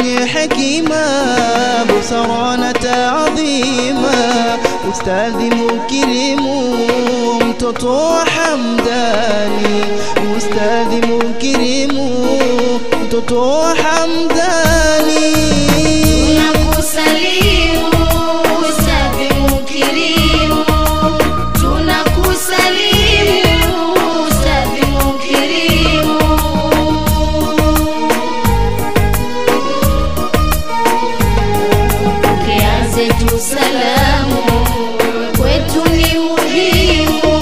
mwenye hekima, busara na taadhima, ustadhi mukirimu, mtoto wa Hamdani, ustadhi mukirimu, mtoto wa Hamdani. Tunakusalimu Ustadhi Mukirimu, tunakusalimu Ustadhi Mukirimu. Kianze tu salamu kwetu ni muhimu.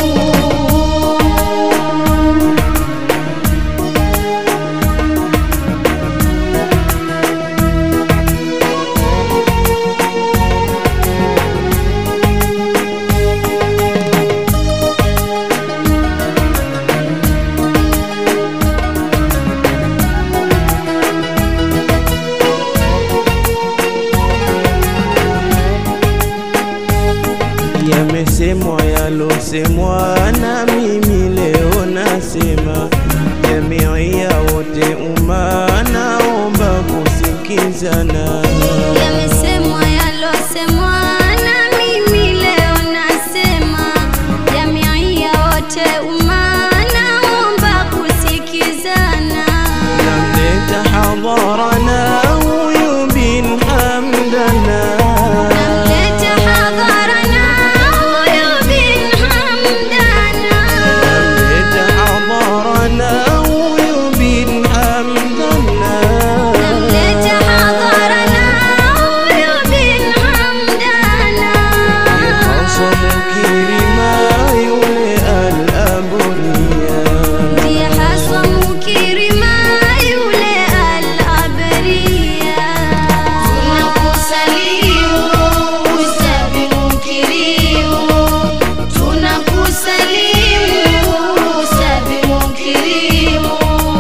Yamesemwa yalosemwa, na mimi leo nasema, jamii ya wote umma, naomba kusikizana. Yamesemwa yalosemwa na mimi leo nasema, jamii ya wote umma, naomba kusikizana. Namleta hadharana huyu bin Hamdana, Namleta hadharana huyu bin Hamdana. namleta hadharana huyu bin Hamdana. Namleta hadharana huyu bin Hamdana. Hasan Kirima yule al-Aburia Ndiye haswa Mukirima yule al-Abriya. Tunakusalimu Ustadhi Mukirimu, tunakusalimu Ustadhi Mukirimu.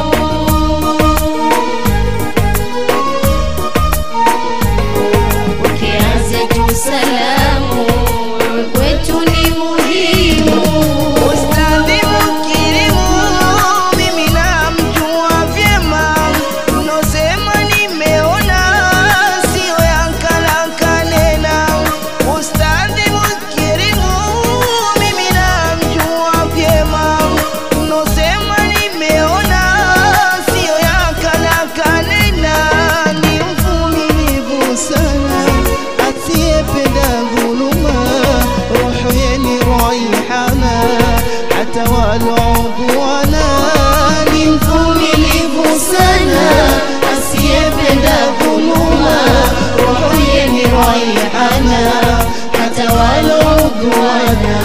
Ukianze tu salamu kwetu ni muhimu. Ustadhi Mukirimu, mimi namjua vyema, unosema nimeona, sio yankalakanena. Ustadhi Mukirimu, mimi namjua vyema, unosema nimeona, sio yankalakanena. Ni mvumilivu sana, asiyependa dhuluma, roho yenye raihana hata walodhuana ni mvumilivu sana asiyependa dhuluma roho yenye raihana hata walodhuana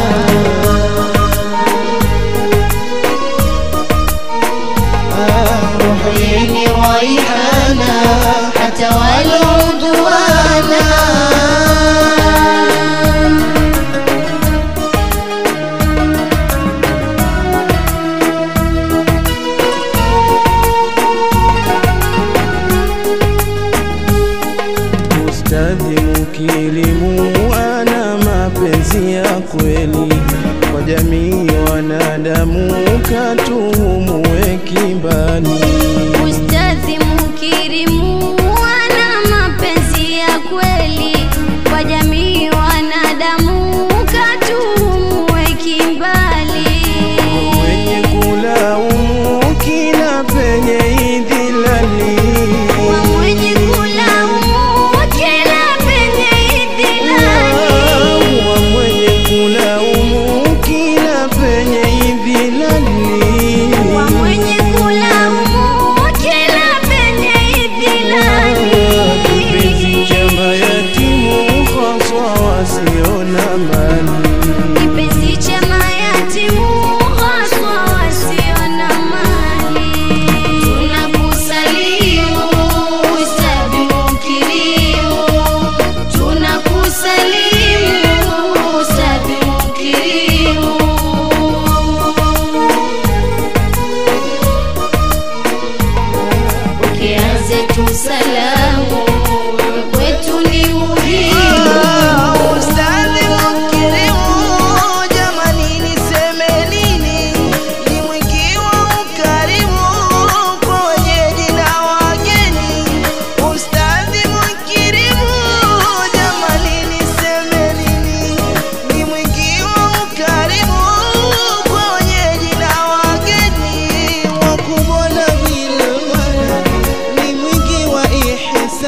roho yenye raihana hata walodhuana Ustadhi mukirimu ana mapenzi ya kweli kwa jamii wanadamu, katuhumue kimbani. Ustadhi Mukirimu ana mapenzi ya kweli kwa jamii wanadamu, katuhumue kimbali. Mwenye kulaumu kila penye idhilali, Wa mwenye kulaumu kila penye idhilali. wa mwenye kulaumu kila penye idhilali, Wa mwenye kulaumu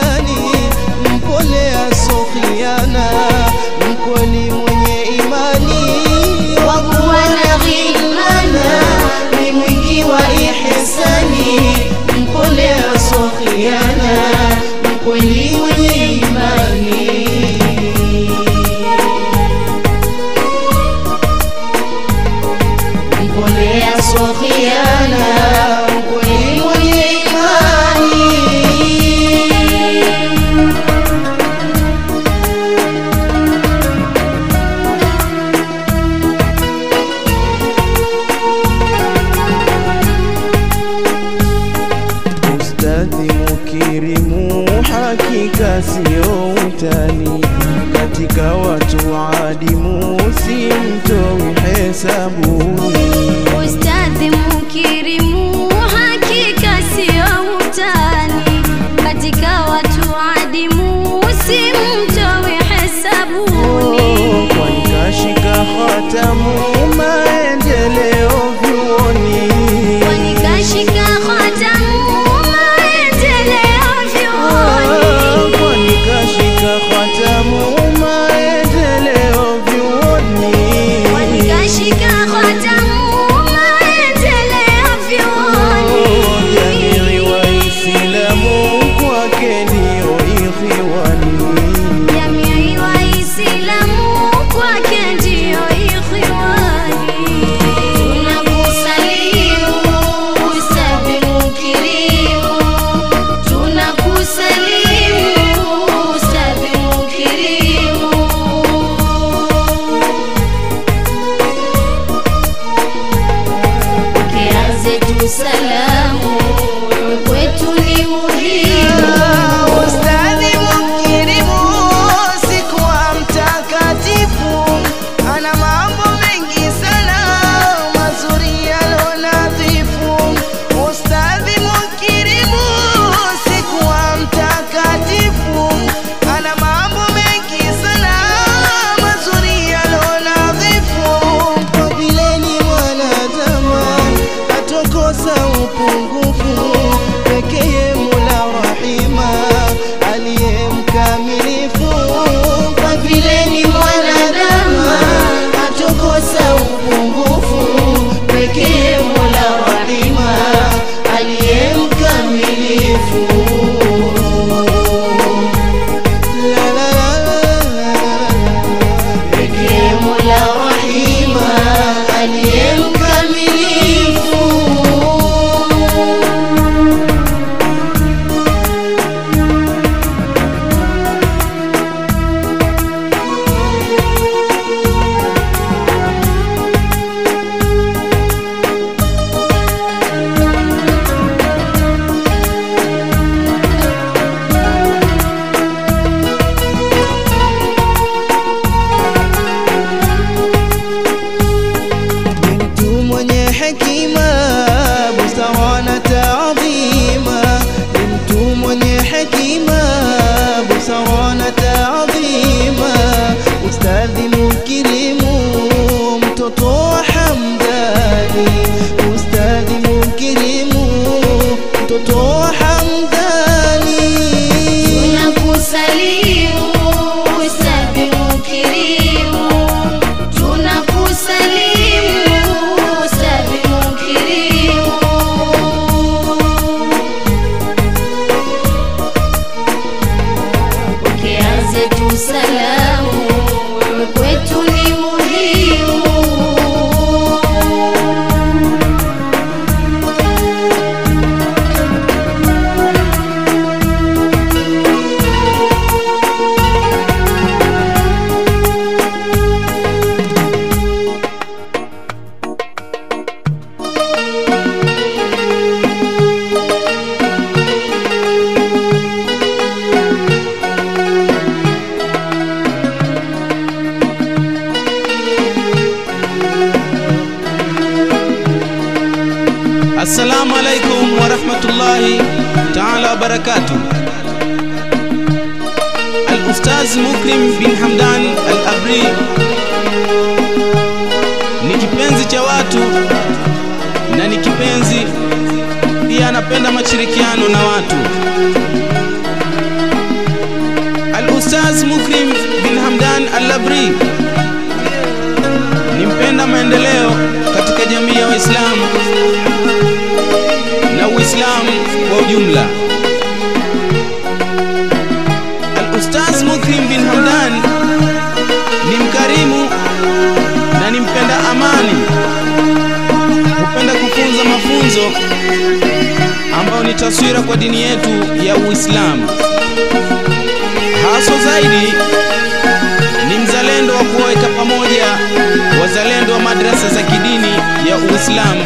ihisani, mpole asokhiana, mkweli mwenye imani, wakuwa na ghilmana, ni mwingi wa ihisani, mpole asokhiana, mkweli mwenye imani. mpole asokhiana, mkweli mwenye imani. Ustadhi mukirimu, hakika sio utani, katika watu adimu simtoi hesabuni. Ustadhi mukirimu, hakika sio utani, katika watu adimu simtowi hesabuni. kwani kashika hatamu maendeleo vyuoni, Kwani kashika hatamu maendeleo vyuoni. kwani kashika hatamu maendeleo vyuoni. Kwani kashika hatamu maendeleo vyuoni. Jamii Waislamu kwake ndio ikhiwani. Jamii Waislamu kwake ndio ikhwani. Tunakusalimu Ustadhi mukirimu, tunakusalimu Ustadhi mukirimu. Kianze tu salamu kwetu ni muhimu. Ustadhi mukirimu, sikuwa mtakatifu, ana mambo mengi sana mazuri yalo nadhifu. Ustadhi mukirimu, sikuwa mtakatifu, ana mambo mengi sana mazuri yalo nadhifu. Kwa vile ni mwanadamu, hatokosa upungufu pekee Mola Rahima aliye mkamilifu. Kwa vile ni mwanadamu hatokosa upungufu, pekee Mola Rahima aliye mkamilifu. La, la, la, la, la, la. Pekee Mola Rahima aliye mkamilifu. ni mtu mwenye hekima, busara na taadhima. Ni mtu mwenye hekima, busara na taadhima. Ustadhi mukirimu, mtoto wa Hamdani. Ustadhi mukirimu, mtoto wa Hamdani. Tunakusalimu Ustadhi mukirimu, tunakusalimu Ustadhi mukirimu. Ukianze tu salamu kwetu ni muhimu. Assalamu alaikum warahmatullahi taala wabarakatuh. Al-Ustaz Mukrim bin Hamdan Al-Abri ni kipenzi cha watu na ni kipenzi pia, anapenda mashirikiano na watu. Al-Ustaz Mukrim bin Hamdan Al-Labri ni mpenda maendeleo katika jamii ya Waislamu na Uislamu kwa ujumla. Al-Ustaz Mukrim bin Hamdan ni mkarimu na ni mpenda amani, hupenda kufunza mafunzo ambayo ni taswira kwa dini yetu ya Uislamu. Haswa zaidi ni mzalendo wa kuwaweka pamoja wazalendo wa madrasa za kidini ya Uislamu,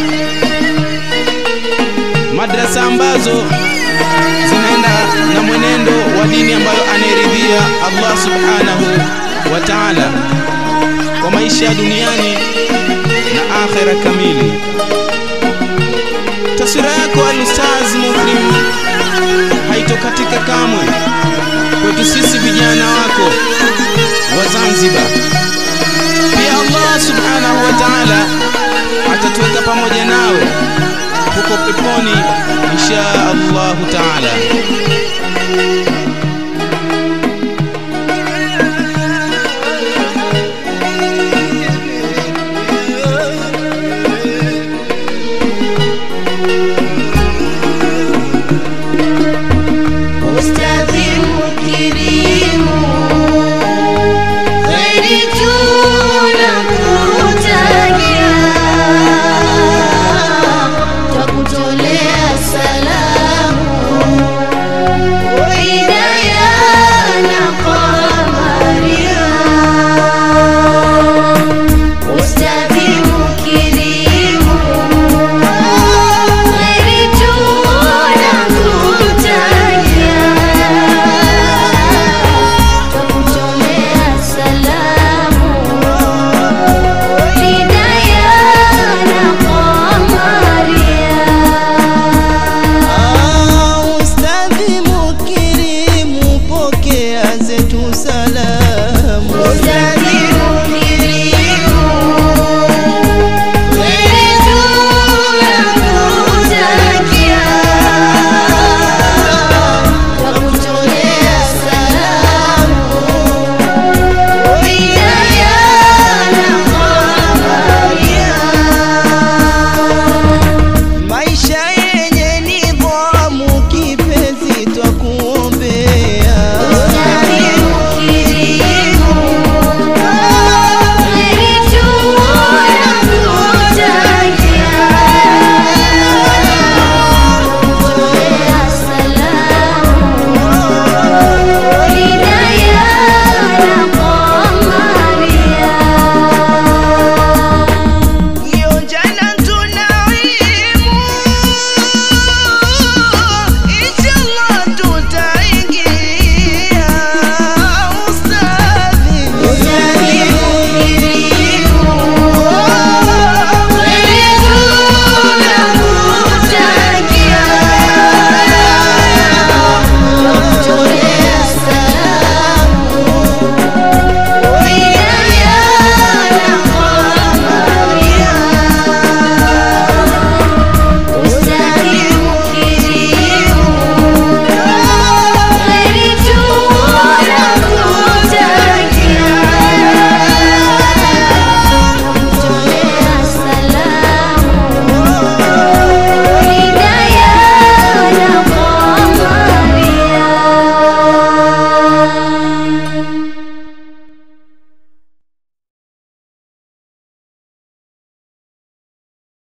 madrasa ambazo zinaenda na mwenendo wa dini ambayo anairidhia Allah subhanahu wa ta'ala kwa maisha ya duniani na akhera kamili. Taswira yako Al-Ustaz Mukrim haitokatika kamwe kwetu sisi vijana wako wa Zanzibar. Pia Allah subhanahu wa ta'ala atatuweka pamoja nawe huko peponi insha Allahu ta'ala.